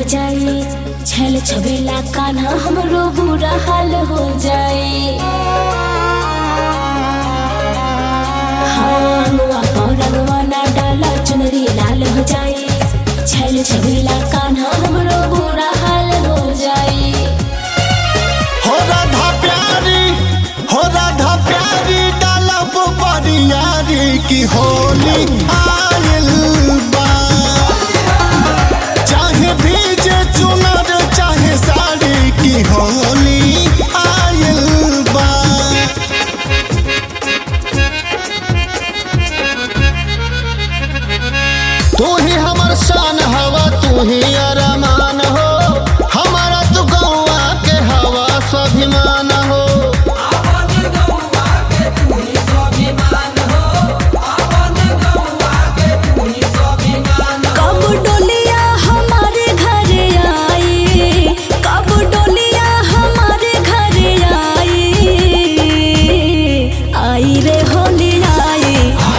जाए छल छबेला कान्हा हमरो बुरा हाल हो जाए हाँ हुआ रंगवा ना डाला चुनरी लाल हो जाए छल छबेला कान्हा हमरो बुरा हाल हो जाए हो राधा प्यारी हो राधा प्यारी डाला बरियारी की होली आयल बा चाहे भीजे चुनर चाहे साड़ी की होली आयल बा तू ही हमर शान हवा तू ही अरमान हो हमारा तू गौआ के हवा स्वाभिमान हो कब डोलिया हमारे घर आई कब डोलिया हमारे घर आई आई रे होली आई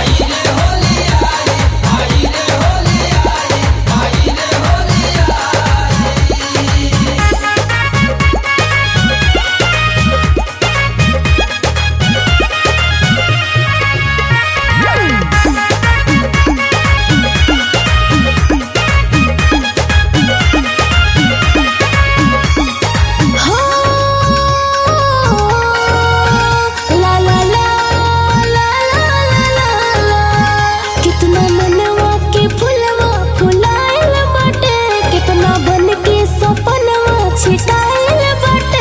हो ला ला ला ला ला ला ला कितना मनवा के फुलवा फुलाइल बाटे कितना बन के सपनवा छिटाइल बाटे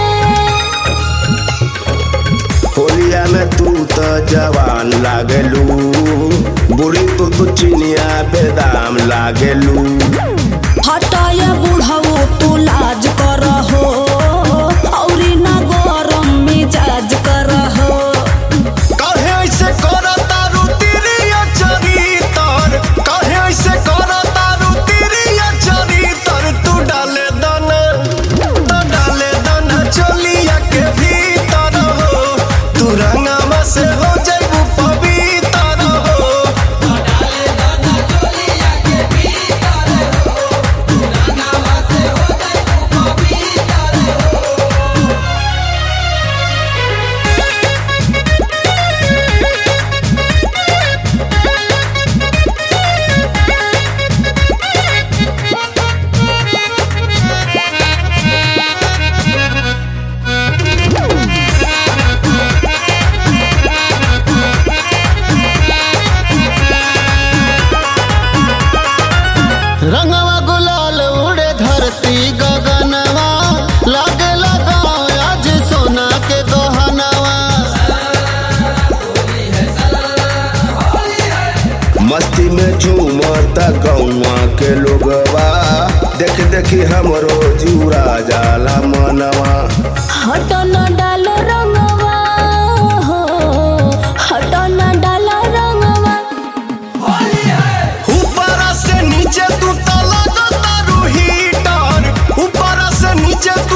होलिया में तू तो जवान लागेलू बुढ़ी तू तो चिनिया बेदाम लागेलू हटाया बुढ़ाओ तू लाज करहो औरी ना गरम मिजाज करहो कहे ऐसे कर तारू तिरिया चरितर कहे ऐसे कर तारू तिरिया चरितर तू डाले दाना तो डाले दाना चलिया के भीतर हो तू रंगवा से हो जाइबू पवित्र हो रंगवा गुलाल उड़े धरती गगनवा लागे लगाओ आज सोना के दोहनवा मस्ती में झूमता गौवा के लोगवा देख देखी हमरो जूरा जाला मनवा हटो न डालो रंगवा हो हटो न डालो रंगवा ऊपर से नीचे तू तला तारू हीटर ऊपर से नीचे